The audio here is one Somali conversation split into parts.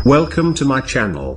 Welcome to my channel.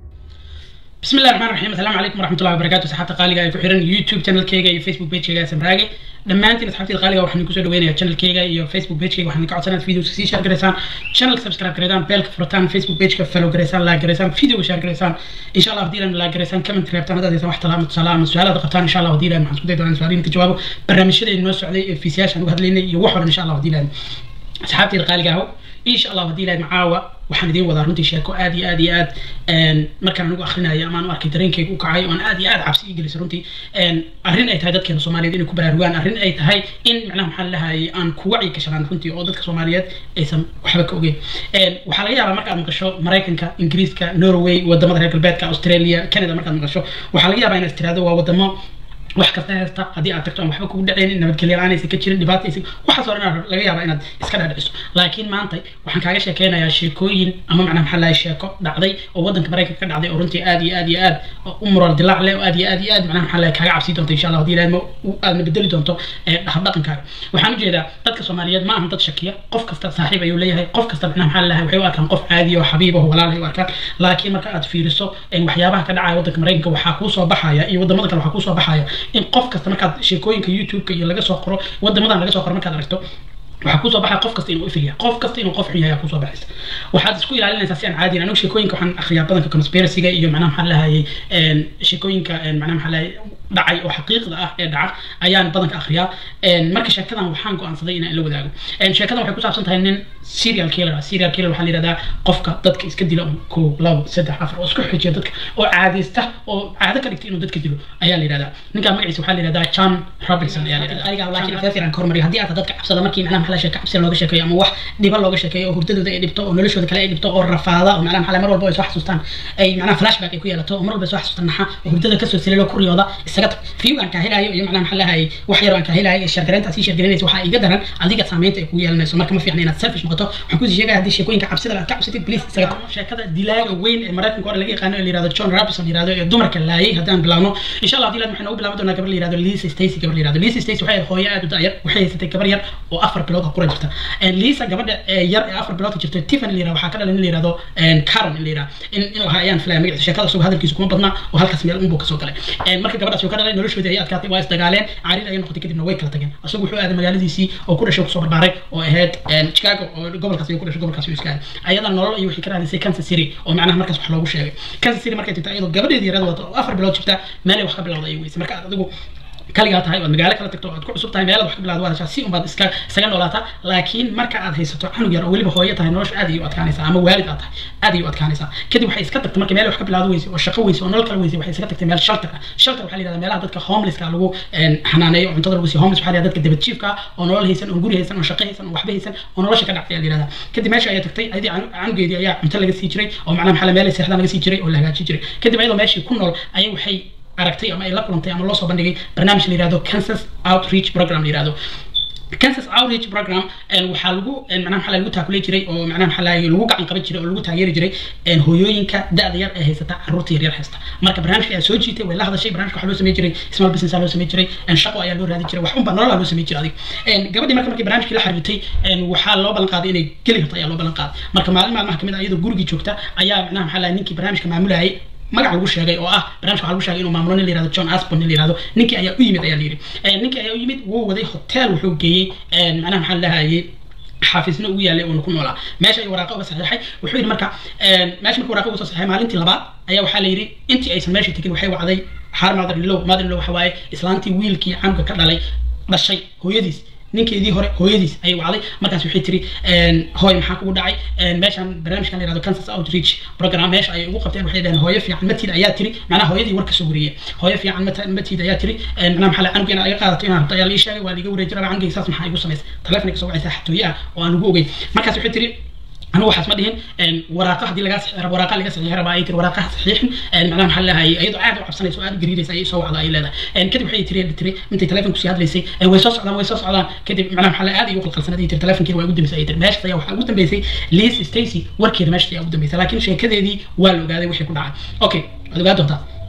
بسم الله الرحمن الرحيم السلام عليكم ورحمة الله وبركاته صحابة قالقة ku xiran YouTube channelkayga iyo Facebook pagekayga samraage dhammaantiin asxaabtayda qaaliga waxaan kusoo dhaweynayaa channelkayga iyo Facebook pagekayga waxaan ka codsanaa videos sii share gareysaan channel subscribe gareysaan beelka furataan Facebook pageka follow gareysaan like gareysaan videoga share gareysaan insha Allah haddii lan like gareysaan comment reebtaan haddaad haysan wax talaamo tusaale ama su-aalaad qabtaan insha Allah haddii lan waxaan isku day doonaa su-aaliin ka jawaabo barnaamijyadayna noo socday ee fiisiyaashaan uga hadlaynay iyo wax waran insha Allah haddii lan asxaabtayda qaaliga aho insha Allah haddii lan macaawa waxaan idiin wadaa runtii sheeko aad iyo aad iyo aad markaan anigu akhrinayo ama aan u arkay dareenkayga u kacay oon aad iyo aad cabsi ii gelisay runtii arrin ay tahay dadkeena soomaaliyeed inay ku baraarugaan arrin ay tahay in macnaha maxaa lahayay aan ku wacyi gashanaan runtii oo dadka soomaaliyeed aysan waxba ka ogeyn waxaa laga yaabaa markaad maqasho maraykanka ingiriiska norway wadamada reer galbeedka australia canada markaad maqasho waxaa laga yaabaa inaad tiraahdo waa wadamo wax kasta haysta haddii aad tagto aan waxba kugu dhaceen nabadgelyo la-aan aysan ka jirin dhibaata aysan waxaas oo dhan laga yaabaa inaad iska dhaadhiciso laakiin maanta waxaan kaaga sheekeynayaa sheekooyin ama macnaha maxaa lahay sheeko dhacday oo waddanka maraykanka ka dhacday oo runtii aad iyo aad iyo aad u mural dilaac leh oo aad iyo aad iyo aad macnaha maxaa lahay kaaga cabsi doonto insha allah haddii ilaahma aadna bedeli doonto habdhaqankaaga waxaan ujeedaa dadka soomaaliyeed ma ahan dad shakiya qof kasta saaxiib ayuu leeyahay qof kasta macnaha maxaa lahay waxay u arkaan qof caadi oo xabiib oo walaal ay u arkaan laakiin marka aad fiiriso waxyaabaha ka dhacaya waddanka maraykanka waxaa kuu soo baxaya iyo wadamada kale waxaa kuu soo baxaya in qof kasta markaad sheekooyinka youtube-ka iyo laga soo qoro wadamadan laga soo qoro markaad aragto waxaa kusoo baxaya qof kasta inuu ifilya qof kasta inuu qof xun yahay kusoo baxaysa waxaad isku ilaalinaysaa si aan caadi anigu sheekooyinka waxaan akhriyaa badanka conspiracyga iyo macnaha maxaa lahayay sheekooyinka macnaha maxaa lahayay dhacay oo xaqiiqda ah ee dhaca ayaan badanka akhriyaa marka sheekadan waxaan go-aansaday inaan la wadaago sheekadan waxay ku saabsan tahay nin serial killer ah serial killer waxaa la yihahdaa qofka dadka iska dila un kow labo saddex afar oo isku xijiya dadka oo caadaysta oo caado ka dhigta inuu dadka dilo ayaa la yihahdaa ninkaa magaciisa waxaa la yihahdaa john robinson ayaa la yihahdaa laakiin afeef fiican ka hormariyo haddii aad dadka cabsada markii macnaha maxaa sheeka cabsida looga sheekeeyo ama wax dhiba looga sheekeeyo oo hurdadooda ay dhibto oo noloshooda kale ay dhibto oo rafaada oo macnaha maxaa mar walba ay soo xasuustaan ay macnaha flashback ay ku yeelato oo mar walba ay soo xasuustaan naxa oo hurdada kasoo sililo ku riyooda isaga tag view aan kaa helayo iyo macnaha maxaa lahayay wax yar aan kaa helayo shargareynta sii shargareynaysa waxaa iga daran adiga saameynta ay kugu yeelanayso marka ma fiicna inaad selfish noqoto waxaan kusii sheegaya haddii sheekooyinka cabsida aad ka cabsatid please isaga tag sheekada dilaaga weyn ee maraykanka hore laga yaqaano ee la yihahdo john robinson la yihahdo ee dumarka laayay haddaan bilaabno insha allah haddii waxaan ugu bilaaban doonaa gabar la yihahdo lisa stacy gabar la yihahdo lisa stacy waxay ahayd hooyo aad u da'yar waxay haysatay gabar yar oo afar bilood oo qura jirta lisa gabadha yar ee afar bilood ka jirta tiffany la yihahdo waxaa ka dhalan in la yihahdo karen in la yihahdo in in lahaa ayaan filaya magaciisa sheekada isagoo hadalkiisu kuma badnaa oo halkaas meel unbuu kasoo galay marka gabadhaas ka dhalay noloshoodii ayay adkaatay waa isdagaaleen caarid ayay noqotay kadibna way kala tageen isagu wuxuu aaday magaaladiisii oo ku dhashay kusoo barbaaray oo ahayd chicago oo gobolkaas ayuu ku dhashay gobolkaas ayuu iska aaday ayadan nolol ayuu waxay ka raadisay kansas city oo macnaha markaas wax loogu sheegay kansas city markay tagta iyadoo gabadheedii yarada wata oo afar bilood jirta meelay wax ka bilowda ayay weysay marka adigu kaligaa tahay oad magaalo kala tagto oad ku cusub tahay meelad wax ka bilaado waa si unbaad iska isaga noolaataa laakiin marka aad haysato canug yar oo weliba hooyo tahay nolosha aad ayay u adkaanaysaa ama waalid aad tahay aad ayay u adkaanaysaa kadib waxay iska tagtay marka meel wax ka bilaado weysay oo shaqo weysay oo nolol kala weysay waxay iska tagtay meel shelter ah shelter waxaa la yihahdaa meelaha dadka homelesska lagu xanaaneeyo oo cuntada lagu siiyo homeless waxaa la yihahdaa dadka dabad jiifka ah oo nolol haysan oo guri haysan oo shaqo haysan oo waxba haysan oo nolosha ka dhacday ayaa la yihahdaa kadib meesha ayay tagtay ayadii canugeedii ayaa cunto laga sii jiray oo macnaha maxaa meel ay seexdaan laga sii jiray oo la hagaajin jiray kadib ayadoo meeshii ku nool ayay waxay aragtay ama ay la kulantay ama loo soo bandhigay barnaamij la yihahdo kansas outreach program la yihahdo kansas outreach program waxaa lagu macnaha maxaa lagu taakulay jiray oo macnaha maxaa lagu gacan qaban jiray oo lagu taageeri jiray hooyooyinka da'da yar ee haysata carruurta yar yar haysta marka barnaamijka ayaa soo jiitay way la hadashay barnaamijka waxaa loo samey jiray small business loo samey jiray shaqo ayaa loo raadin jiray wax unba nololaa loo samey jiray adig gabadhii marka markii barnaamijkii la xiriirtay waxaa loo ballan qaaday inay geli karto ayaa loo ballan qaaday marka maalin maalmaha kamid ah iyadoo gurigii joogta ayaa macnaha maxaa lahay ninkii barnaamijka maamulayay magac lagu sheegay oo ah barnaamijka waxaa lagu sheegay inuu maamulo nin la yihahdo john asbon nin la yihahdo ninkii ayaa u yimid ayaa la yidhi ninkii ayaa u yimid wuu waday hotel wuxuu geeyey macnaha maxaa lahayay xaafisna ugu yaalay uuna ku noolaa meesha ay waraaqa uga saxiixay wuxuu yidhi marka meesha marka waraaqa uga soo saxiixay maalintii labaad ayaa waxaa la yidhi intii aysan meesha tegin waxay wacday xaar mother in law mother in law waxa waaye islaantii wiilkii canuga ka dhalay dhashay hooyadiis ninkeedii hore hooyadiis ayay wacday markaas waxay tiri hooy maxaa kugu dhacay meeshan barnaamijkan la yihahdo kansas outreach program meesha ayay ugu qabteen waxay dhaheen hooyo fiican matiid ayaa tiri macnaha hooyadii war kasoo wariyey hooyo fiican matiid ayaa tiri macnaha maxaa la canuga inaad iga qaadato inaan rabto ayaa la ii sheegay waa liiga wareejin rabaa canugayga saas maxaa igu samaysay taleefonay kasoo wacaysaa xatooye ah oo aan ugu ogeyn markaas waxay tiri anigu waxaas ma dhihin waraaqa haddii lagaa saxiix rabo waraaqa laga saxiix rabaa ay tiri waraaqaha saxiixin macnaha maxaa leeyahay iyadoo aad u cabsanayso oo aad u gariiraysa ayay soo wacda ay leedahay kadib waxay tiri tiri intay telefonku sii hadlaysay way soo socdaan way soo socdaan kadib macnaha maxaa le aad ay u qalqalsanad ay tiri telefonkeeda waa ugu dambeysay ay tiri meeshas ayaa waxaa ugu dambeysay liz stacy warkeeda meeshas ayaa ugu dambeysay laakiin sheekadeedii waa la ogaaday wixii ku dhacay okay waad ogaa doontaa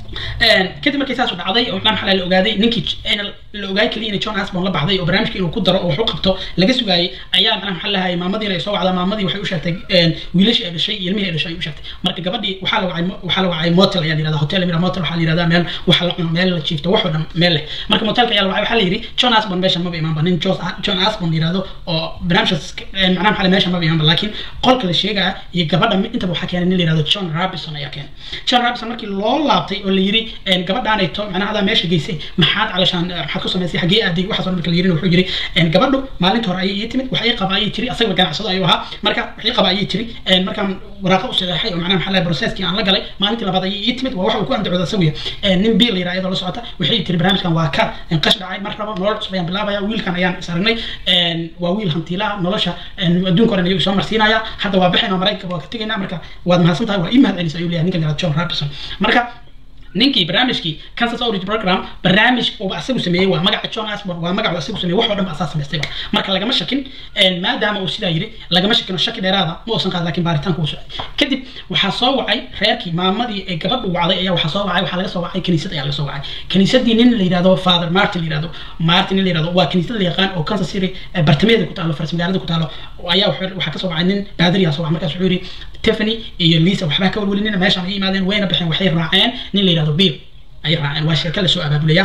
kadib markii saas u dhacday oo macnaha maxaa la ogaaday ninkii la ogaay kaliya inay john asbon la baxday oo barnaamijka inuu ku daro oo wax u qabto laga sugaayay ayaa macnaha maxaa lahay maamadiina ay soo wacdaa maamadii waxay u sheegtay wiilashii ay dhashay iyo ilmihii ay dhashay ay u sheegtay marka gabadhii waxaa la wacay waxaa la wacay motel ayaa la yirahdaa hotel la motel waxaa la yirahdaa meel waxa la cuno meel la jiifto wax oo dhan meel leh marka motelka ayaa la wacay waxaa la yidhi john asbon meeshan maba imaanba nin john asbon la yirahdo oo barnaamijkaas macnaha maxaa meeshan maba imaanba laakiin qolka la sheegaya iyo gabadha intaba waxaa keenay nin la yirahdo john robinson ayaa keenay john robinson markii loo laabtay oo la yiri gabadhaanayto macnaha adaa meesha geysay maxaad calashaan maxaad ku samaysay xaggee aaday waxaas oo marka la yirina wuxuu yiri gabadhu maalinta hore ayay ii timid wax ii qaba ayay tiri asaga ganacsado ayuu ahaa marka wax ii qaba ayay tiri markaan waraaqa u saxeexay oo macnaha maxaa lahay processkii aan la galay maalintii labaad ayay ii timid waa wax uu ku andacooda asaguya nin biil la yiraha iyadoo la socota waxay tiri barnaamijkan waa ka qash dhacay mar rabo nolol cusub ayaan bilaabaya wiilkan ayaan is aragnay waa wiil hantiilaha nolosha adduunka oran ayuu soo marsiinaya hadda waa bixin oo maraykanka waa ka tegaynaa marka waad mahadsan tahay waa ii mahad celisa ayuu leeyahay ninkan yaraha john robinson marka ninkii barnaamijkii kansas outreach program barnaamij uu asagu sameeyey waa magaca john asbon waa magacu asagu sameeyey wax oo dhan ba asaa samaystayba marka lagama shakin maadaama uu sidaa yiri lagama shakino shaki dheeraada ma uusan qaad laakiin baaritaanku uu socday kadib waxaa soo wacay reerkii maamadii ee gabadhu wacday ayaa waxaa soo wacay waxaa laga soo wacay kaniisad ayaa laga soo wacay kaniisadii nin la yidhahdo father martin la yidhahdo martin nin la yidhahdo waa kaniisad la yaqaan oo kansas city bartamaheeda ku taalo faras magaalada ku taalo ayaa waxaa kasoo wacay nin baadariyaa soo wacay markaas wuxuu yidhi tiffany iyo lisa waxbaa ka walwalinina meeshaan ay yimaadeen wayna baxeen waxay raaceen nin la yidhahdo bill ay raaceen waa sheeko lasoo abaabulaya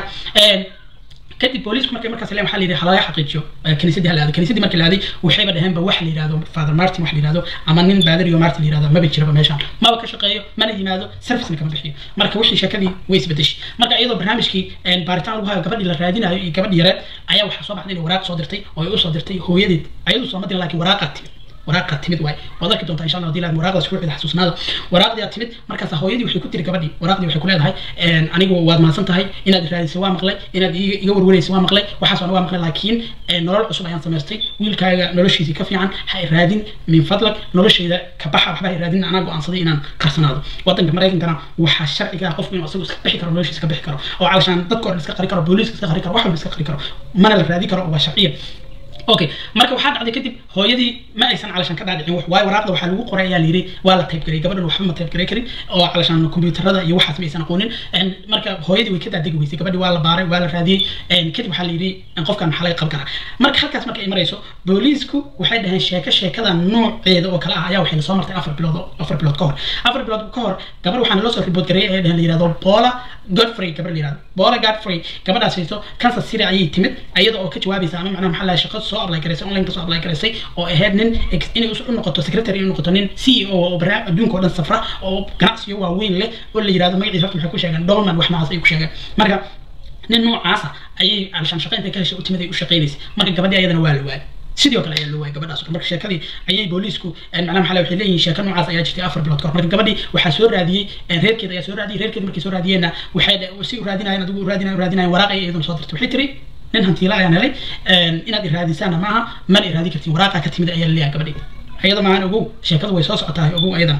kadib booliisku markay markaas leen waxaa la yidhi halaga xaqiijiyo kaniisadii hala aaday kaniisadii markii la aaday waxayba dhaheenba wax la yidhahdo father martin wax la yidhahdo ama nin baadariyo martin la yidhahdo maba jiraba meeshaan maba ka shaqeeyo mana yimaado servicena kama bixiyo marka wixii sheekadii way isbedeshay marka iyadoo barnaamijkii baaritaan lagu hayo gabadhii la raadinayo iyo gabadhii yareed ayaa waxaa soo baxday inay waraaq soo dirtay oo ay usoo dirtay hooyadeed ayadu sooma dirin laakiin waraaqa timid waraaqa timid waay waad arki doontaa insha allah hadii laad waraaqdaas ku xida xasuusnaada waraaqdii aad timid markaas hooyadii waxay ku tiri gabadhii waraaqdii waxay ku leedahay anigu waad mahadsan tahay inaad raadisay waa maqlay inaad iga warwareysay waa maqlay waxaas waa maqlay laakiin nolol cusub ayaan samaystay wiilkaaga noloshiisii ka fiican ha raadin min fadlag noloshayda ka baxa waxba ha raadin anaa go-aansaday inaan qarsanaado wadanka maraykankana waxaa sharciga qofku inuu asagu iska bixi karo noloshiisa ka bixi karo oo calashaan dadka oo iska qari karo booliiska iska qari karo wax walba iska qari karo mana la raadi karo waa sharciya okay marka waxaa dhacday kadib hooyadii ma aysan calashaan ka dhaadhicin wax waayo waraaqda waxaa lagu qoray ayaa layidhi waa la taybgaray gabadhan waxba ma taybgaray karin oo calashaan kombiyuutarada iyo waxaas ma aysan aqoonin marka hooyadii way ka daadegi weysay gabadhii waa la baaray waa la raadiyey kadib waxaa layidhi qofkan maxaa laga qaban karaa marka halkaas marka ay marayso booliisku waxay dhaheen sheeko sheekada nooceeda oo kale ah ayaa waxayna soo martay afar bilood afar bilood ka hor afar bilood ka hor gabar waxaana loo soo ribood gareeyay ayaa dhaheen la yidhahdo bola godfrey gabar la yidhahdo bola godfrey gabadhaas hayso kansas city ayay timid iyada oo ka jawaabaysa ama macnaha maxaa lahay shaqo soo apply garaysay online kasoo apply garaysay oo ahayd nin inay u noqoto secretary inay noqoto nin c e o oo barnaamij adduunka oo dhan safra oo ganacsiyo waaweyn leh oo la yidhahdo magaciisa horta maxay ku sheegeen dolman wax noocaas ay ku sheegeen marka nin noocaasa ayay calashaan shaqo intay ka heshay u timid ay u shaqaynaysay marka gabadhii ayadana waa la waayay sidoo kale ayaa loo waayay gabadhaas marka sheekadii ayay booliisku macnaha maxaa waxay leeyihiin sheeko noocaas ayaa jirtay afar bilood ka hor marka gabadhii waxaa soo raadiyey reerkeeda ayaa soo raadiyey reerkeeda markay soo raadiyeenna waxay si u raadinayeen adigu u raadinayen u raadinayen waraaq ay iyaduna soo dirtay waxay tiri nin hantiila ayaan helay inaad iraadisaana maaha mana iraadi kartiin waraaqa ka timid ayaa laleeyahay gabadhii ayada maahan ogow sheekadu way soo socotaa ogow ayadana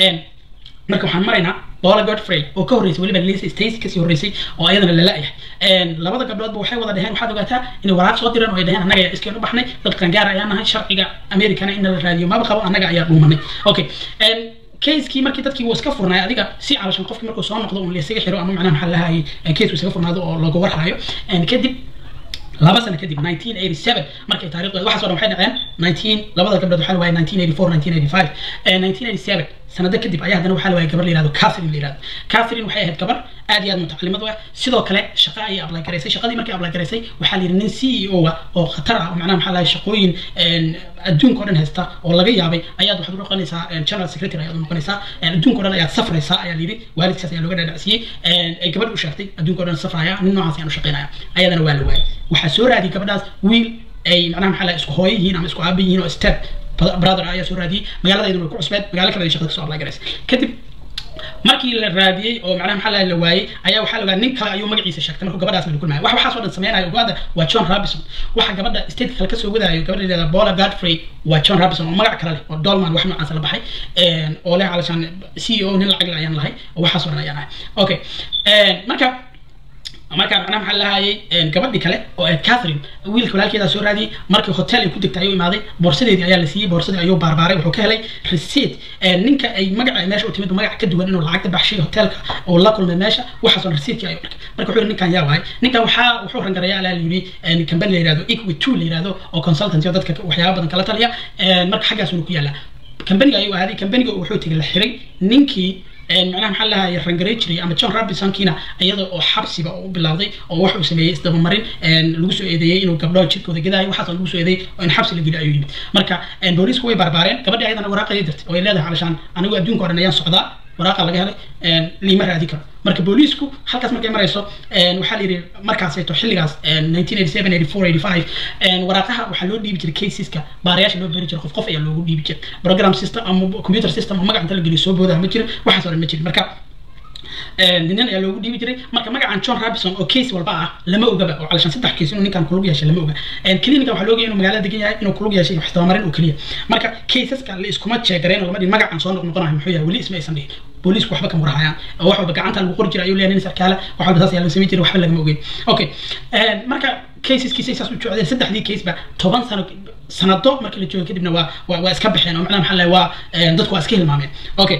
marka waxaan maraynaa Paula Godfrey oo ka horreysay weliba Lisa Stacy kasii horreysay oo ayadana la la'yahay labada gabdhoodba waxay wada dhaheen waxaad ogaataa inay waraaq soo direen oo ay dhaheen annaga ayaa iskeen u baxnay dad qangaar ayaan nahay sharciga Amerikana in la raadiyo maba qabo annaga ayaa dhuumanay okay keiskii markii dadkii wuu iska furnaay adiga si calashan qofkii markuu soo noqdo un laysaga xiro ama macnaha maxaa lahayay keisku isaga furnaado oo looga warhayo kadib laba sano kadib 1987 markay taariikhdeeda waxaas oo dhan waxay dhaceen 19 labada gabdhood waxaa la waayay 1984 1985 1987 sanado kadib ayaa haddana waxaa la waayay gabar la yihahdo catherine la yihahdo catherine waxay ahayd gabar aad iyo aad mutacalimad u ah sidoo kale shaqo ayay apply garaysay shaqadii markay apply garaysay waxaa la yidhi nin c e o ah oo khatar ah oo macnaha maxaa lahay shaqooyin adduunka oo dhan haysta oo laga yaabay ayaad waxaad u noqonaysaa general secretary ayaad u noqonaysaa adduunka oo dhan ayaad safraysaa ayaa la yidhi waalidkaas ayaa looga dhaadhacsiyey ay gabadh u sheegtay adduunka oo dhan safraya nin noocaas ayaan u shaqaynaya ayadana waa la waayay waxaa soo raadiyay gabadhaas wiil ay macnaha maxaa lahay isku hooyo yihiin ama isku aaba yihiin oo step brother ayaa soo raadiyey magaalada iyaduna way ku cusbeed magaalo kale ay shaqada kasoo apply garaysay kadib markii la raadiyey oo macnaha maxaa la waayey ayaa waxaa la ogaa nin kale ayuu magaciisa sheegtay markuu gabadhaas la kulmaya wax waxaas oo dhan sameynayo ogaada waa john robinson waxa gabadha stateka kale kasoo wadaayo gabadha leedaha bola godfrey waa john robinson oo magac kale leh oo dolman wax noocaas la baxay oo leh calashaan c e o nin lacag ayaan lahay oo waxaas oo dhan ayaan ahay okay marka markaa macnaha maxaa lahayay gabadhii kale oo ahayd catherine wiilka walaalkeedaa soo raadiyey markii hotel ay ku degtay ayuu imaaday boorsadeedii ayaa la siiyey boorsadii ayuu baarbaaray wuxuu ka helay receipt ninka ay magaca meesha u timid magac ka duwan inuu lacagta baxshay hotelka oo la kulmay meesha waxaasoo receiptkii ayuu arkay marka wuxuu yidhi ninkan yaa waay ninkan waxaa wuxuu rangaraya alaa la yidhi company la yihahdo equity two la yihahdo oo consultancy oo dadka waxyaaba badan kala taliya marka xaggaasuna ku yaallaa companiga ayuu ahaaday companiga wuxuu tegay la xiray ninkii macnaha maxaa lahaye rangaray jiray ama john robinsonkiina iyada oo xabsiba u bilowday oo wax uu sameeyey isdabamarin lagu soo eedeeyey inuu gabdhaha jirkooda gadaayo waxaas lagu soo eedeeyey oo in xabsi la geliyo ayuu yimid marka boolisku way barbaareen gabadhii ayadana waraaqayay dirtay oo ay leedahay calashaan anigu adduunka o dhan ayaan socdaa waraaqa laga helay liima raadi karo marka booliisku halkaas markay marayso waxaa la yidhi markaaseeto xilligaas waraaqaha waxaa loo dhiibi jiray caseska baarayaasha loo beri jiray qof qof ayaa loogu dhiibi jiray program system ama computer system oo magac inta la geliyo soo boodaha ma jirin waxaas oo dhan ma jirin marka nin ayaa loogu dhiibi jiray marka magacan john robinson oo case walba ah lama ogaba oo calashan saddex case inuu ninkan kulug yeeshay lama oga clinica waxaa looga inuu magaalada degan yahay inuu kulug yeeshay wax tabamarin oo keliya marka caseska la iskuma jeegareen oo lama dhihin magacan soo noqnoqonayo muxuu yahay weli isma aysan dhihin booliisku waxba kama warhayaan oo wax walba gacanta lagu qori jiray ayuu leeyahay nin sarkaala wax walba saas ayaa loo samayn jiray waxba lagama ogeyn okay marka caseskiisa saas u socdeen saddexdii case ba toban sano sanado markii la joogo kadibna waa waa iska baxeen oo macnaha maxaa lahay waa dadku waa iska hilmaameen okay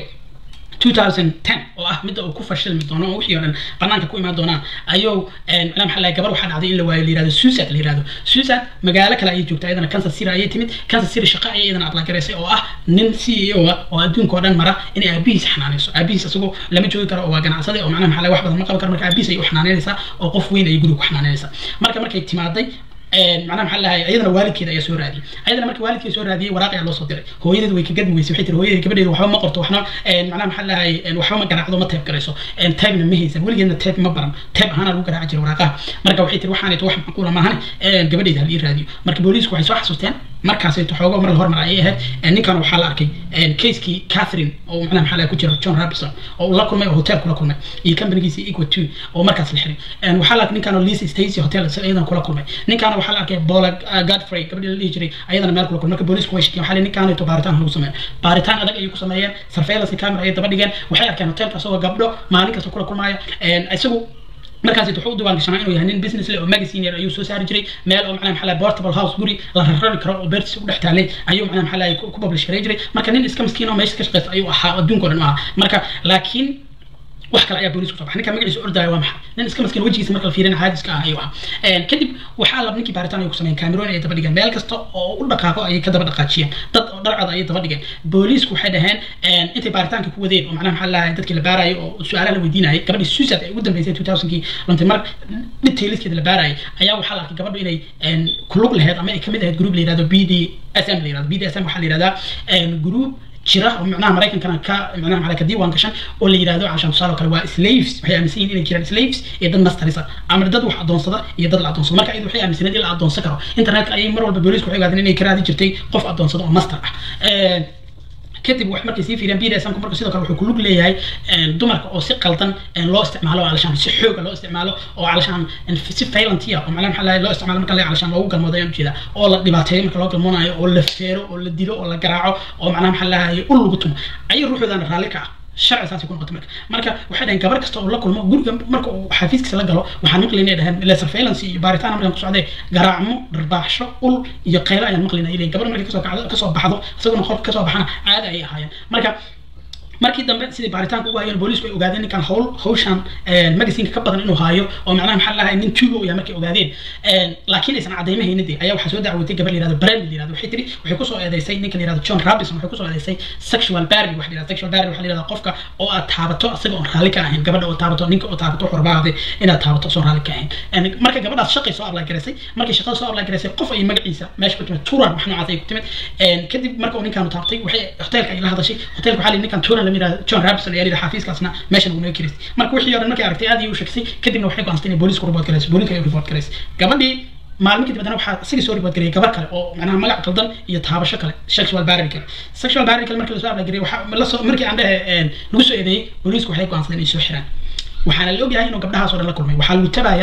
2010 oo ah midda uu ku fashilmi doono oo wixii oo dhan banaanka ku imaan doonaan ayuu macnaha maxaa lahay gabar waxaa dhacday in la waayo la yirahdo suicide la yirahdo suicide magaalo kale ayay joogtaa iyadana kansas city ayay timid kansas city shaqo ayay iyadana apply garaysay oo ah nin c e o ah oo adduunka oo dhan mara inay aabihiis xanaanayso aabihiis isagoo lama joogi karo oo waa ganacsade oo macnaha maxaa lahay wax badan ma qaban karo marka aabihiis ayay u xanaanaynaysaa oo qof weyn ayay guriga ku xanaanaynaysaa marka markay timaaday macnaha maxaa lahay ayadana waalidkeeda ayaa soo raadiyey ayadana markii waalidkeeda soo raadiyey waraaq ayaa loo soo diray hooyadeed way ka gadmi weysay waxay tiri hooyadeed gabadheeda waxba ma qorto waxna macnaha maxaa lahay waxba ma garaacdo ma teeb garayso teebna ma haysan weligeedna teeb ma baran teeb ahaana lagu garaaci jiray waraaqaha marka waxay tiri waxaanayto wax macquula maahan gabadheeda hal ii raadiyo marka booliisku waxay soo xasuusteen markaasayto xoogo mar la hormar ayay ahayd ninkan waxaa la arkay casekii catherine oo macnaha maxaa lahay ku jira john robinson oo uu la kulmay oo hotel kula kulmay iyo companigiisa equal two oo markaas la xiray waxaa la arkay ninkan oo lisa stacy hotel iyadana kula kulmay ninkaana waxaa la arkay bola godfrey gabadhii la dhihi jiray ayadana meel kula kulmay marka boolisku way shakiyeen waxaa la ninkaanayto baaritaan lagu sameeyo baaritaan adag ayay ku sameeyeen surveillance camera ayay daba dhigeen waxay arkeen hotelka isagoo gabdho maalin kasta kula kulmaayo isagu markaas wuxuu u diiwaan gashanaa inuu yahay nin business leh oo magazine yar ayuu soo saari jiray meel oo macnaha maxaa lahay portable house guri la rarari karo oo beertiisa u dhex taalay ayuu macnaha maxaa lahay ku publish garay jiray marka nin iska miskiin oo meesha ka shaqeysta ayuu ahaa adduunka o dhan u ahaa marka laakiin wax kale ayaa booliisku soo baxay ninka magaciisa ordaayo waa maxay nin iska maskiin wejigiisa marka la fiirina caadiska ah ayuu ahaa kadib waxaa lab ninkii baaritaan ay ku sameeyeen cameroon ayay daba dhigeen meel kasta oo u dhaqaaqo ayay ka daba dhaqaajiyeen dad oo dharcad ayay daba dhigeen booliisku waxay dhaheen intay baaritaanka ku wadeen oo macnaha maxaa lahay dadkii la baarayay oo su-aalaha la weydiinayay gabadhii suicide ay ugu dambeysay two thousandkii luntay mar detailskeeda la baarayay ayaa waxaa la arkay gabadhu inay kulug laheyd ama ay kamid ahayd group la yirahdo b d s m la yirahdo b d s m waxaa la yirahdaa group jira oo macnaha maraykankana ka macnaha maxaa ka diiwaan gashan oo la yiraahdo cashan tusaale oo kale waa slaves waxay aaminsan yihiin inay jiraan slaves iyo dad mastarisa ama dad wax adoonsada iyo dad la adoonsado marka iyadu waxay aaminsaneed in la adoonsan karo internetka ayay mar walba booliisku waxay ogaadeen inay ka raadi jirtay qof adoonsada oo master ah kadib wax markay sii fiiriyaan bdsmku marka sidoo kale wuxuu ku lug leeyahay dumarka oo si qaldan loo isticmaalo oo calashaan si xooga loo isticmaalo oo calashaan si failantia oo macnaha maxaa loo isticmaalo marka la calashaan loogu galmoodo ayaan ujeeda oo la dhibaateeyo marka loo galmoonayo oo la feero oo la dilo oo la garaaco oo macnaha maxaa lahaye ul lagu tumo ayay ruuxoodaana raalli ka ah sharci saasay ku noqotay marka marka waxay dhaheen gabar kasta oo la kulmo guriga marka uu xafiiskiisa la galo waxaan maqlayna ay dhaheen ile surveillance iyo baaritaan markaan ku socday garaacmo dharbaaxsho ul iyo qaylo ayaan maqlayna ay leeyihin gabar markay kasoo kacdo kasoo baxdo isaguna qofka kasoo baxana caada ayay ahaayeen marka markii dambe sidii baaritaanka ugu hayeen booliisku ay ogaadeen ninkan hawl hawshan magasinka ka badan inuu haayo oo macnaha maxaa lahay nin tuugo uu yahay markay ogaadeen laakiin aysan cadaymahayn dee ayaa waxaa soo dacwatay gabar la yirahdo brand la yirahdo waxay tiri waxay kusoo eedeysay ninka la yirahdo john robinson waxay kusoo eedeysay sexual barry waxa la yirahdo sexual barry waxa la yirahdo qofka oo aad taabato asaga oon raalli ka ahayn gabadha oo taabato ninka oo taabato xurbaade inaad taabato soon raalli ka ahayn marka gabadhaas shaqay soo apply garaysay markay shaqada soo apply garaysay qof ay magaciisa meesha ku timid turan wax noocaas ay ku timid kadib marka uu ninkaanu taabtay waxay hoteelka ay la hadashay hoteelka waxaa la ninkan turan la yirahdo john robinson ayaa yidhi xafiiskaasna meeshan uu naga kiristay marka wixii oo dhan markay aragtay aad ayay u sheegtay kadibna waxay go'aansatay inay booliisku report garayso booliiska ay report garayso gabadhii maalmin kadib haddana waxaa isaga soo report gareeyay gabar kale oo macnaha magac qaldan iyo taabasho kale sexual barry kale sexual barry kale markii lasoo apply gareeyay waxaa lasoo markii aan dhehe lagu soo eedeeyey booliisku waxay go'aansadeen inay soo xiraan waxaana la ogyahay inuu gabdhahaas oo dhan la kulmay waxaa lagu tabayaa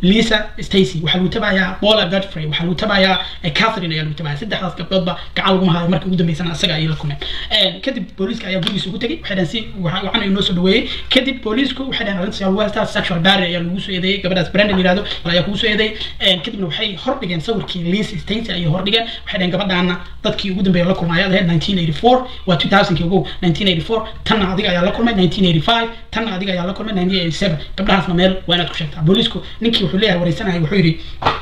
lisa stacy waxaa lagu tabayaa paula godfrey waxaa lagu tabayaa catherine ayaa lagu tabaya saddexdaas gabdhoodba gacan laguma hayo markii ugu dambeysana asaga ayay la kulmeen kadib booliiska ayaa gurigiisa ugu tegay waxay dhahan si waxaan inoo soo dhaweeyey kadib booliisku waxay dhahan arrintaas lagu haystaa sexual barrier ayaa lagu soo eedeeyey gabadhaas brandon yirahdo ayaa kugu soo eedeeyey kadibna waxay hordhigeen sawirkii lisa stacy ayay hordhigeen waxay dhaheen gabadhaana dadkii ugu dambeeya la kulmay ayaad ahayd 1984 waa 2000kii ugu 1984 tanna adiga ayaa la kulmay 1985 tanna adiga ayaa la kulmay 1987 gabdhahaasna meel waa inaad ku sheegtaa booliisku ninkii wuxuu leeyahay wareysanaya wuxuu yidhi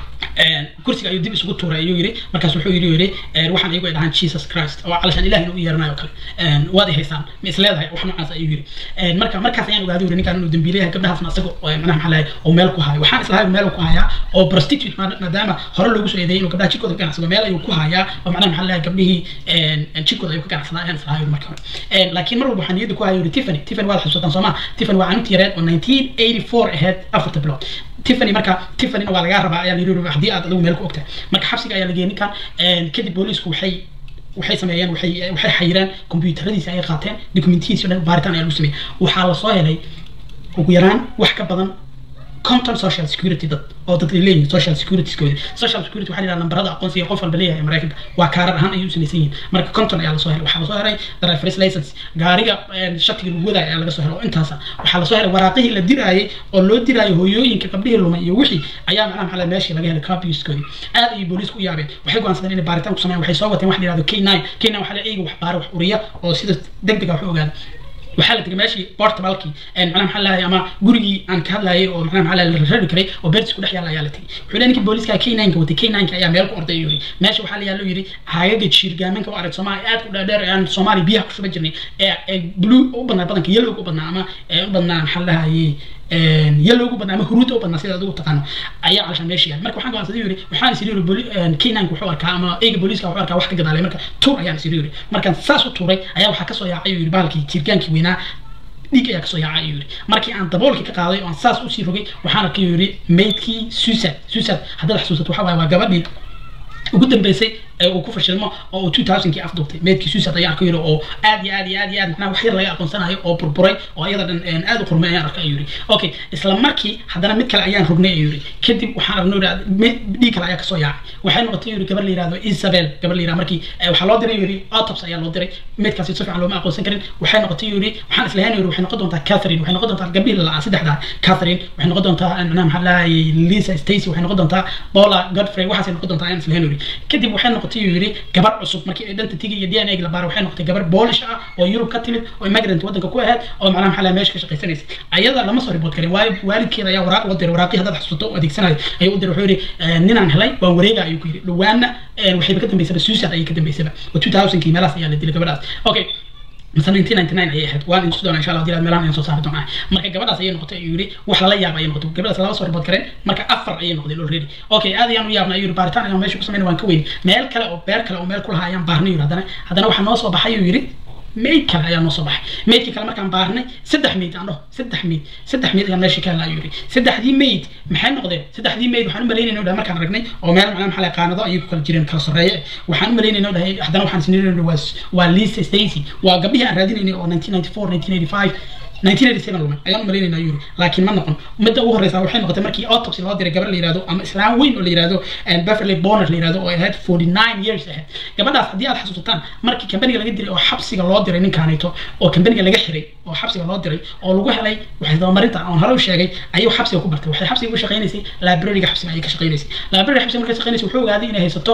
kursiga ayuu dib isugu tuuray ayuu yidhi markaas wuxuu yidhi yidhi waxaan iyagu ay dhahaan jesus christ oo calashaan ilahina u yeeranayo kale waad i haysaan ma is leedahay wax noocaas ayuu yidhi marka markaas ayaan ogaaday yidhi ninkaan inuu dambiilayahay gabdhahaasna asaga manaha maxaa lahay oo meel ku hayo waxaan islahay meel ku hayaa oo prostitute maadaama hore loogu soo eedeeyay inuu gabdhaha jirkooda ka ganacsado meel ayuu ku hayaa oo macnaha maxaa lahay gabdhihii jirkooda ayuu ka ganacsadaa ayaan islahay marka hore laakiin mar walba waxaan niyadda ku hayo yidhi tiffany tiffany waad xusuutaan soo maa tiffany waa canuti yareed oo 1984 ahayd afarta bilood tiffany marka tiffanyna waa lagaa rabaa ayaa la yidhi haddii aad adigu meel ku ogtahay marka xabsiga ayaa la geeyay ninkan kadib booliisku waxay waxay sameeyeen waxay waxay xayireen kombiyuutaradiisa ayay qaateen dokumentihiisa dhan baaritaan ayaa lagu sameeyey waxaa lasoo helay ugu yaraan wax ka badan conton social security dad oo dad ay leeyihiin social security koodi social security waxaa la yidhaha nambarada aqoonsiga qof walba leeyahay maraykanka waa kaarar ahaan ayay u samaysan yihiin marka conton ayaa lasoo helay waxaa lasoo helay driver's license gaariga shatiga lagu wadaayo ayaa laga soo helay oo intaasa waxaa lasoo helay waraaqihii la diraayay oo loo diraayo hooyooyinka gabdhihii lumay iyo wixii ayaa macnaha maxaa meeshii laga helay copiuskoodii aad ayay booliisku u yaabeen waxay go'aansadeen inay baaritaan ku sameeyaan waxay soo wateen wax la yidhahdo k nine k nine waxaa la eega wax baara wax uriya oo sida degdega wax u ogaada waxaa la tegay meeshii portabalkii macnaha maxaa lahay ama gurigii aan ka hadlayay oo macnaha maxaa la rari karay oo beertis ku dhex yaalla ayaa la tegay wuxuu leeyahay ninkii booliiska k nine ka watay k nine ka ayaa meel ku orday ayuu yidhi meesha waxaa la yaallo yidhi haagaga jiirgaamanka oo arag soomaaliya aad u dheerdheer aan soomaaliya biyaha ku shuban jirnay ee blue u badnaa badanka yellow u badnaa ama u badnaa maxaa lahayay yellow ugu badnaa ama huruud u badnaa sida adigu taqaano ayaa calashaan meesha yaal marka waxaan go'aansaday yiri waxaan is yiri kenanka wuxuu arkaa ama eega booliiska wuxuu arkaa wax ka gadaalay marka tuur ayaan is yiri markaan saas u tuuray ayaa waxaa kasoo yaacay yiri bahalkii jirgaankii weynaa dhiig ayaa kasoo yaacay ayuu yidhi markii aan daboolkii ka qaaday oo aan saas usii rogay waxaan arkay yidhi maydkii suicide suicide haddaad xasuusato waxa waaye waa gabadhii ugu dambeysay ee uu ku fashilmo oo uu 2000kii afduubtay meedkii suicide ayaan arkay yidhi oo aad iyo aad iyo aad iyo aad macnaha wax yar laga aqoonsanayo oo burburay oo iyada dhan aad u qurmay ayaan arkay ayuu yidhi okay isla markii haddana mid kale ayaan rognay ayuu yidhi kadib waxaan aragnay dhiig kale ayaa kasoo yaacay waxay noqotay yidhi gabar la yihahdo isabel gabar la yihahdo markii waxaa loo diray yidhi autops ayaa loo diray meedkaasi si fiican looma aqoonsan karin waxay noqotay yidhi waxaan islahayn yidhi waxay noqon doontaa catherine waxay noqon doontaa gabdhihii la saddexdaa catherine waxay noqon doontaa macnaha maxaa lahayay lisa stacy waxay noqon doontaa paula godfrey waxaasay noqon doontaa ayaan islahayn yidhi kadib waxay noqotay yidhi gabar cusub markii ay dhanta tigi iyo d n a la baaro waxay noqotay gabar boolish ah oo yurub ka timid oo immigrant waddanka ku ahayd oo macnaha maxaa laha meesha ka shaqaysanaysa ayada lama soo ribood karin waayo waalidkeeda ayaa waraaq loo diray waraaqii haddaad xasuusto oo adeegsanayo ayuu u diray wuxuu yidhi ninaan helay waan wareega ayuu ku yidhi dhawaana waxayba ka dambeysaba suicide ayay ka dambeysaba oo 2000kii meelahaas ayaa la dilay gabadhaas okay مثلا 1999 ayay ahayd waan insu doona insha allah dilaad meelahan ayaan soo saari doonaa marka gabadhaas ayay noqotay ayuu yidhi wax lala yaaba ayay noqotay gabadhaas laba soo ribood kareen marka afar ayay noqdeen already okay aad ayaan u yaabnay ayuu yidhi baaritaan ayaan meesha ku sameynay waan ka weyn meel kale oo beer kale oo meel ku lahaa ayaan baarnay yidhi haddana haddana waxaa noo soo baxay ayuu yidhi mayd kale ayaa noo soo baxay maydkii kale markaan baarnay saddex mayd aan dhaho saddex mayd saddex mayd ayaan meesha ka helnaa ayuu yidhi saddexdii mayd maxay noqdeen saddexdii mayd waxaan u malaynayna dhahay markaan aragnay oo meel macnaha maxaa qaanado ayay ku kala jireen kala sarreeye waxaan u malaynayna dhahay haddana waxaan isnirayna waa waa lisa stacy waa gabdhihii aan raadinaynay oo 1994 1985 1987 lumay ayaan u malaynayna yuri laakiin ma noqon midda ugu horeysa waxay noqotay markii autopsy loo diray gabar la yihahdo ama islaan weyn oo la yihahdo beverly bonner la yihahdo oo ay ahayd 49 years ahayd gabadhaas haddii aad xasuusataan markii kambaniga laga diray oo xabsiga loo diray ninkaanito oo kambaniga laga xiray oo xabsiga loo diray oo lagu helay waxay dabamarinta oon hore u sheegay ayuu xabsiga ku bartay waxay xabsiga u shaqaynaysay librariga xabsiga ayay ka shaqaynaysay library xabsiga markay shaqaynaysay wuxuu ogaaday inay haysato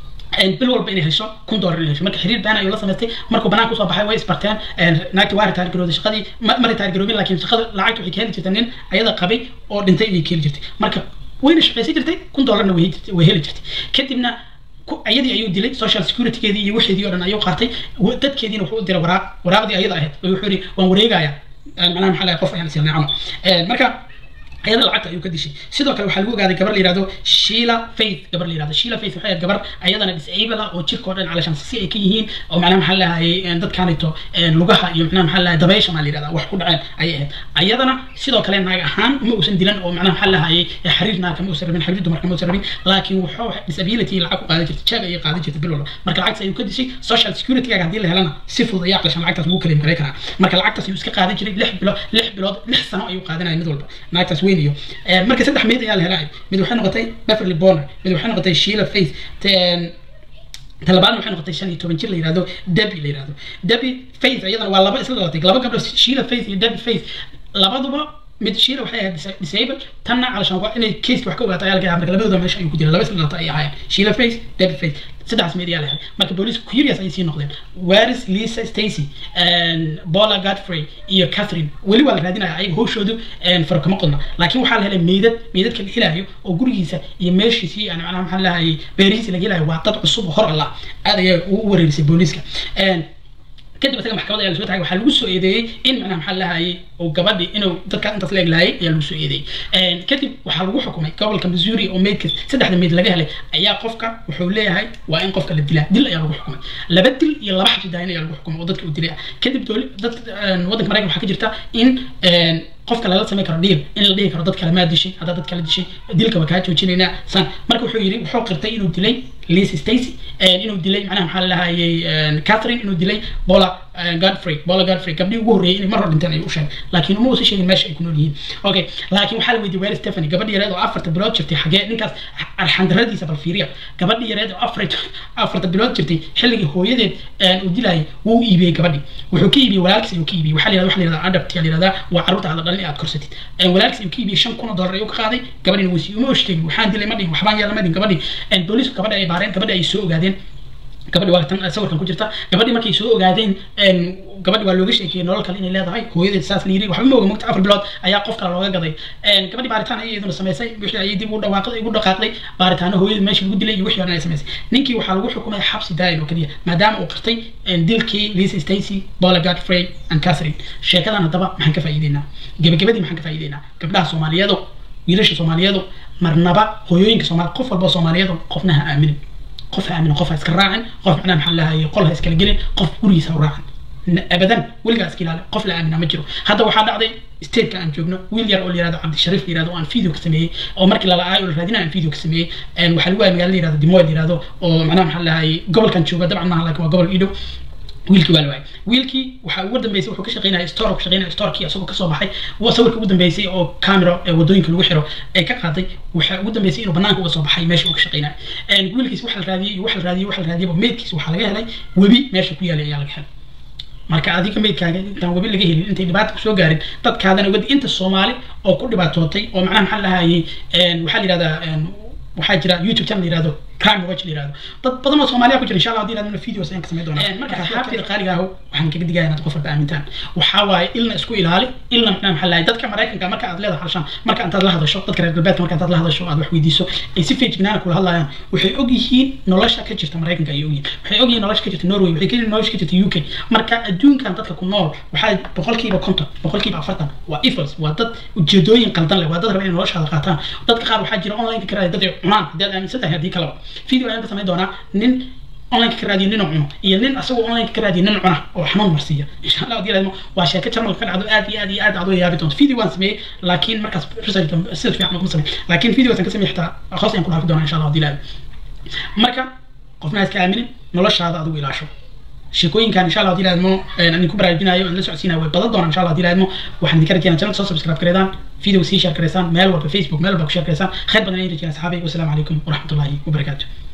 bil walba inay hesho kun dollar inay hesho marka xiriir baan ayuu la samaystay markuu banaanka usoo baxay way isbarteen naagti waa ritaar garooday shaqadii ma ritaar garoobin laakiin shaqada lacagta waxay ka heli jirtay nin ayada qabay oo dhintay ayay ka heli jirtay marka wayna shaqaysan jirtay kun dollarna way heli jirtay kadibna ayadii ayuu dilay social securitygeedii iyo wixeedii oo dhan ayuu qaatay dadkeediina wuxuu u diray waraaq waraaqdii ayada ahayd oo wuxuu yidhi waan wareegayaa macnaha maxaa lahay qof ayaan isilnay camal marka ayada lacagta ayuu ka dishay sidoo kale waxaa lagu ogaaday gabar la yihahdo sheila faith gabar la yihahdo sheila faith waxay ahayd gabar ayadana disable ah oo jirka oo dhan calashaan si ay ka yihiin oo macnaha maxaa lahayay dadkaanito lugaha iyo macnaha maxaa lahay dabaysha maa la yihahda wax ku dhaceen ayay ahayd ayadana sidoo kale naag ahaan ma uusan dilan oo macnaha maxaa lahayay xariir naagka ma uusan rabin xariir dumarka ma uusan rabin laakiin wuxuu disability lacag ku qaadan jirtay jeeg ayay qaadan jirtay bil walba marka lacagtaas ayuu ka dishay social security-gaaga haddii la helana si fudud ayaa calashaan lacagtaas lagu kala garay karaa marka lacagtaas ayuu iska qaadan jiray lix bilood lix bilood lix sano ayuu qaadanaya mid walba naagtaas weyn dhaweynayo marka saddex meyd ayaa la helay mid waxay noqotay beverly bonner mid waxay noqotay sheila faith talabaadna waxay noqotay shan iyo toban jir la yihahdo debi la yihahdo debi faith iyadana waa laba isla dhalatay laba gabdho sheila faith iyo debi faith labaduba mid shiila waxay ahayd disable tanna calashaan waa inay caseka wax ka ogaata ayaa laga yaaba marka labadooda meesha ayuu ku jira laba isla dhalata ay ahaayeen sheila face debi face saddexdaas meed ayaa la helay marka booliisku curious ayay sii noqdeen waris lisa stacy bola godfrey iyo catherine weli waa la raadinaya ayaga howshoodu faro kama qodna laakiin waxaa la helay meydad meydadka la helayo oo gurigiisa iyo meeshiisii yani macnaha maxaa lahayay beerihiisi laga helayo waa dad cusub oo hor allah aad ayaa u wareerisay booliiska kadib isaga maxkamada ayaa lasoo tagay waxaa lagu soo eedeeyey in macnaha maxaa lahayay oo gabadhi inuu dadka intaas la eglaayay ayaa lagu soo eedeeyey kadib waxaa lagu xukumay gobolka missouri oo meydka saddexda meyd laga helay ayaa qofka wuxuu leeyahay waa in qofka la dilaa dil ayaa lagu xukumay laba dil iyo laba xabsi daayin ayaa lagu xukumay oo dadka uu dilay ah kadib dowli dad waddanka maraykan waxaa ka jirta in qofka lala samayn karo dhiil in la dhihi karo dad kale maa dishay haddaa dad kale dishay dilka waa kaa joojinaynaa san marka wuxuu yidhi wuxuu qirtay inuu dilay lisa stacy inuu dilay macnaha maxaa lahayay catherine inuu dilay bola godfrey bola godfrey gabdhii ugu horreeyay inay mar hor dhinteen ayuu u sheegay laakiin uma uusan sheegin meesha ay ku nool yihiin okay laakiin waxaa la weydiiyey weer stephanie gabadhi yareed oo afarta bilood jirtay xagee ninkaas arxandaradiisa bal fiiriya gabadhi yareed oo afar afarta bilood jirtay xilligii hooyadeed uu dilayay wuu iibiyey gabadhi wuxuu ka iibiyey walaalkiis ayuu ka iibiyey waxaa la yihahda waxa la yihahda adapt yaa la yihahdaa waa carruurta aad dhalin aad korsatid walaalkiis ayuu ka iibiyey shan kun oo dollar ayuu ka qaaday gabadhina wuu siiyey uma oshtegin waxaan dilay ma dhihin waxbaan yeela ma dhihin gabadhi booliisku gabadhi ay baareen gabadhi ay soo ogaadeen gabadhi waa tan sawirkan ku jirta gabadhi markay soo ogaadeen gabadhi waa looga sheekeeyey nolol kale inay leedahay hooyadeed saas la yiri waxba ma oga mogta afar bilood ayaa qof kale looga gaday gabadhi baaritaan ayay iyaduna samaysay wixii ayay dib u dhawaaqday ugu dhaqaaqday baaritaano hooyadeed meesha lagu dilay iyo wixii dhan ay samaysay ninkii waxaa lagu xukumay xabsi daa'im oo keliya maadaama uu qirtay dilkii lisa stacy bola godfrey and catherine sheekadan haddaba maxaan ka faa'iideynaa gebagabadii maxaan ka faa'iideynaa gabdhaha soomaaliyeedu wiilasha soomaaliyeedu marnaba hooyooyinka soomaali qof walba soomaaliyeedu qofna ha aaminin qof ha aaminin qof ha iska raacin qof macnaha maxaa lahayay qol ha iskala gelin qof gurigiisa ha u raacin abadan weligaa iska ilaali qof la aamina ma jiro hadda waxaa dhacday stateka aan joogno wiil yar oo la yirahdo cabdishariif la yirahdo oo aan video ka sameeyey oo markii lala aayo la raadinayo aan video ka sameeyey waxaa lagu aaya magaala la yirahdo dimoy la yirahdo oo macnaha maxaa lahayay gobolkan jooga dabcan maaha laakiin waa gobol idhow wiilkii waa la waayay wiilkii waxaa ugu dambeysay wuxuu ka shaqeynaya store ka shaqeynaya storkii isagoo kasoo baxay waa sawirka ugu dambeysay oo camera ee wadooyinka lagu xiro ee ka qaaday waxaa ugu dambeysay inuu banaanka uga soo baxay meesha uu ka shaqeynaya wiilkiis waxa la raadiyey iyo waxa la raadiyey waxa la raadiyey meydkiis waxaa laga helay webi meesha ku yaalay ayaa laga helay marka adiga meydkaaga intaan webi laga helin intay dhibaata kusoo gaarin dadkaadana wadi inta soomaali oo ku dhibaatootay oo macnaha maxaa lahayay waxaa la yihahdaa waxaa jira youtube channel la yihahdo crime watch la yihahdo dad badan oo soomaaliya ku jira insha allah haddii ilaadmana videos ayaan ka samayn doonaa marka asxaabteeda qaaliga aho waxaan kaga digaya inaad qof walba aamintaan waxaa waaye ilna isku ilaali ilna macnaha maxaa lahay dadka maraykanka marka aad leedahay halshaan marka intaad la hadasho dadka reer galbeedka marka intaad la hadasho aad wax weydiiso ay si feejignaana kula hadlayaan waxay og yihiin nolosha ka jirta maraykanka ayay og yihiin waxay og yihiin nolosha ka jirta norway waxay ka nolosha ka jirta uk marka adduunkan dadka ku nool waxaa boqolkiiba konton boqolkiiba afartan waa evils waa dad ujeedooyin qaldan leh waa dad raba inay noloshaada qaataan dadka qaar waxaa jira online ka raaya dad ay cunaan haddii aad aaminsan tahay haddii kaleba video ayaan ka samayn doonaa nin online ka raadiyo nin cuno iyo nin asagoo online ka raadiyo nin cuna oo xanuun marsiiya insha allah haddii laadmo waa sheeko jarmalka ka dhacdo aad iyo aad iyo aad aad u yaabi doonto video waan sameeyey laakiin markaas research sida fiican kuma sameey laakiin video waan ka sameeyey xitaa hoos ayaan ku dhaafi doonaa insha allah haddii laadmo marka qofna iska aaminin noloshaada adigu ilaasho sheekooyinkan insha allah haddii laadmo aan ku baraarujinayo aan la socodsiinayo way badan doonaan insha allah haddii laadmo waxaan idinka rajeynaa channel soo subscribe gareedaan video sii share gareysaan meel walba facebook meel walba ku share gareysaan khayr badan ayaan rajeyna asxaabay wasalaamu calaykum waraxmatullaahi wabarakaatu